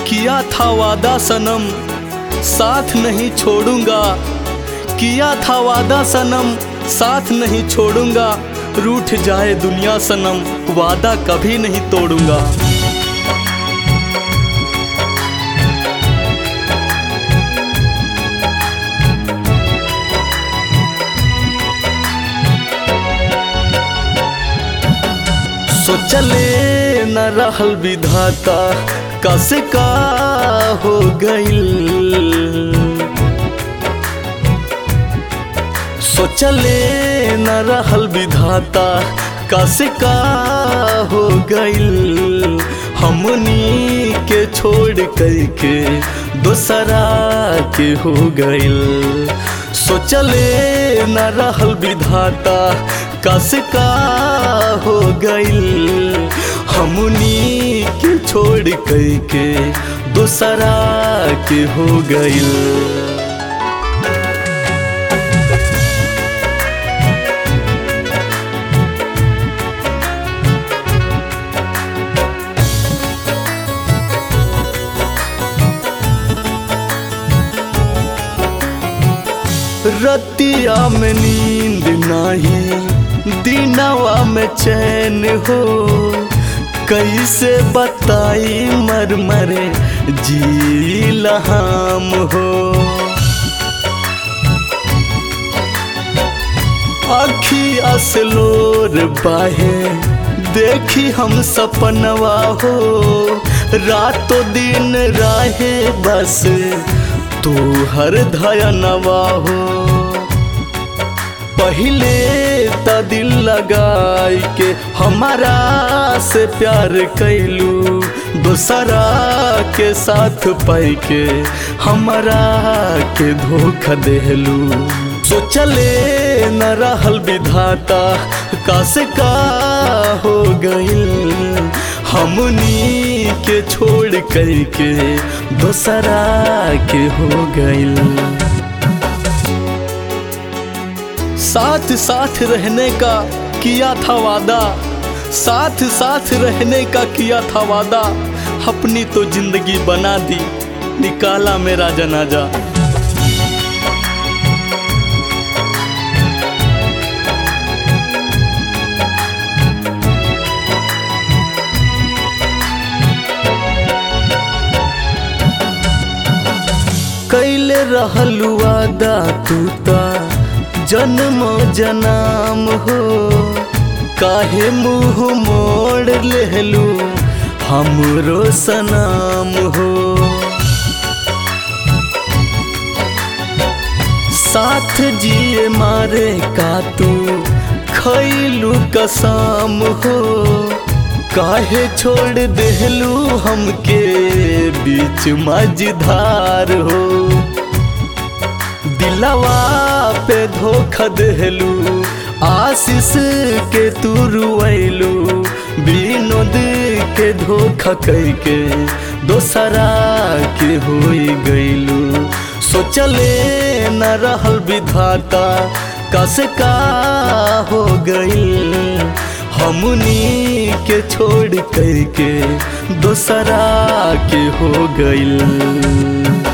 किया था वादा सनम साथ नहीं छोड़ूंगा किया था वादा सनम साथ नहीं छोड़ूंगा रूठ जाए दुनिया सनम वादा कभी नहीं तोड़ूंगा सोचले न रहल विधाता कसे का हो गईल सोचले न रहल विधाता कसे का हो गईल हमनी के छोड़ करके दोसरा के हो गईल सोचले न रहल विधाता कस का हो गईल हमनी के छोड़ करके दोसरा के हो गईल रतिया में नींद नहीं दिनवा में चैन हो कैसे बताई मर मरे जी लहाम हो अखिया से लोर बाहे देखी हम सपनवा हो रातों दिन राहे बस तू हर धयनवा हो पहले त दिल लगाई के हमारा से प्यार कैलू दूसरा के साथ पाई के हमारा के धोखा देलू सोचले न रहल विधाता कासे का हो गईल हमनी के छोड़ करके दोसरा के हो गईल साथ साथ रहने का किया था वादा साथ साथ रहने का किया था वादा अपनी तो जिंदगी बना दी निकाला मेरा जनाजा कैले रहलू वादा तू ता जन्म जनाम हो काहे मुँह मोड़ लेलू हमरो सनाम हो साथ जिए मारे का तू खैलू कसम हो काहे छोड़ देलू हमके बीच मझधार हो दिलवा पे धोखा देलू आशीष के तू रुएलू विनोद के धोखा करके दोसरा के हो गईलू सोचले न रहल विधाता कस का हो गईल हमनी के छोड़ करके दोसरा के हो गईल